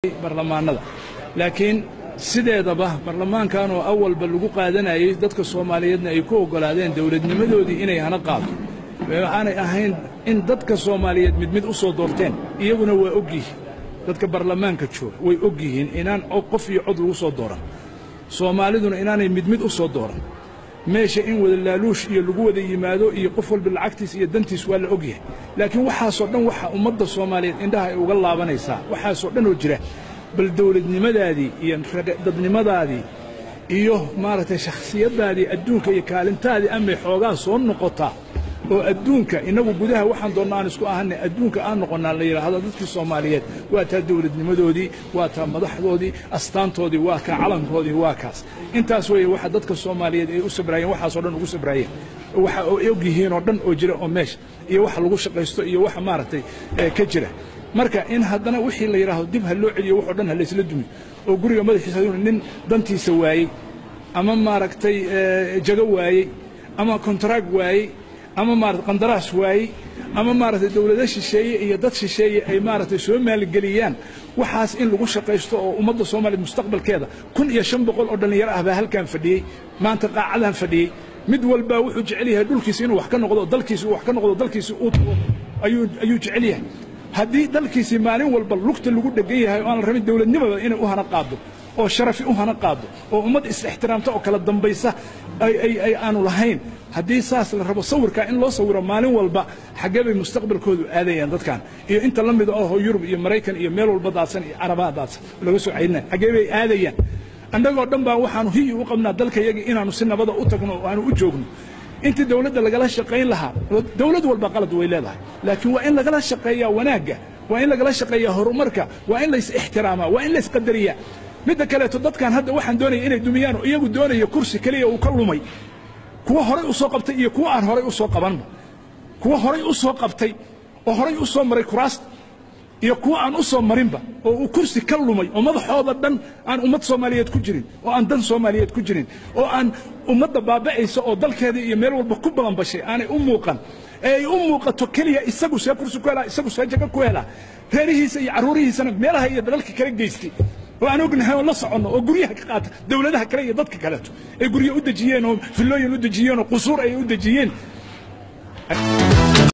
barlamaanada laakiin sideedaba barlamaankan oo awalba lagu qaadanayay dadka soomaaliyeedna ay ku oggolaadeen dowladnimadoodii inay hana qaado waxaanay ahayn in dadka soomaaliyeed mid mid u soo doorteen iyaguna waa og yihiin dadka barlamaanka jooga way og yihiin inaan qof iyo cod lagu soo dooran soomaaliduna inaanay mid mid u soo dooran meesha in wada laaluush iyo lagu wada yimaado iyo qof walba lacagtiis iyo dantiis waa la og yahay laakiin waxaasoo dhan waxa ummadda soomaaliyeed indhaha ay uga laabanaysaa waxaasoo dhan oo jira bal dawladnimadaadii iyo dadnimadaadii iyo maaragtay shakhsiyaddaadii adduunka iyo kaalintaadii amay xoogaa soo noqotaa oo adduunka innagu gudaha waxaan doonna aan isku ahanay adduunka aan noqonnaa la yidhaahdo dadkii soomaaliyeed waa taa dawladnimadoodii waa taa madaxdoodii astaantoodii waa kaa calankoodii waa kaas intaas weeye waxa dadka soomaaliyeed ay u sabraayeen waxaasoo dhan ugu sabraayeen waxa ay og yihiin oo dhan oo jira oo meesha iyo waxa lagu shaqaysto iyo waxa maaragtay ka jira marka in haddana wixii la yidhaahdo dib ha loo celiyo waxoo dhan ha laysla dumiyo oo guriga madaxiisa nin dantiisa waayey ama maaragtay jago waayey ama kontraag waayey ama maarata qandaraas waayey ama maaragtay dawlado shisheeye iyo dad shisheeye ay maaragtay soo maalgeliyaan waxaas in lagu shaqaysto oo ummadda soomaaliya mustaqbalkeeda kun iyo shan boqol oo dhallinyaro ah baa halkan fadhiyey maanta qaacadan fadhiyey mid walbaa wuxuu jecel yahay dhulkiisa inuu wax ka noqdo dalkiisa uu wax ka noqdo dalkiisa uu tago ayuu ayuu jecel yahay haddii dalkiisii maalin walba lugta lagu dhegan yahay oo aan la rabin dawladnimada inay u hana qaado oo sharafi u hana qaado oo ummad is-ixtiraamta oo kala dambaysa ay aanu lahayn haddii saas la rabo sawirkaa in loo sawiro maalin walba xaggee bay mustaqbalkoodu aadayaan dadkan iyo inta la mida oo yurub iyo maraykan iyo meel walba daadsan iyo carabaha daadsan laga soo caydinaya xaggee bay aadayaan annagoo dhan baa waxaanu hiyi u qabnaa dalkayagii inaanu si nabada u tagno oo aanu u joogno intii dawladda lagala shaqayn lahaa dawlad walba qalad way leedahay laakiin waa in lagala shaqeeyaa wanaagga waa in lagala shaqeeyaa horumarka waa in lays ixtiraamaa waa in lays qadariyaa midda kaleeto dadkan hadda waxaan doonaya inay dumiyaan oo iyagu doonaya kursi keliya uu ka lumay kuwa horay u soo qabtay iyo kuwa aan horay u soo qabanba kuwa horay u soo qabtay oo horay u soo maray kuraasta iyo kuwa aan u soo marinba oo uu kursi ka lumay oo madaxooda dhan aan ummad soomaaliyeed ku jirin oo aan dan soomaaliyeed ku jirin oo aan ummadda baaba'aysa oo dalkeeda iyo meel walba ku balanbashay aanay u muuqan ee ay u muuqato keliya isagu see kursi ku helaa isagu see jago ku helaa reerihiisa iyo carruurihiisana meelaha iyo dalalka kala geystay oo aan ognahay oo la soconno oo guryaha ka qaata dawladaha kale iyo dadka kaleeto ay guryo u dejiyeen oo fillooyin u dejiyeen oo qusuur ay u dejiyeen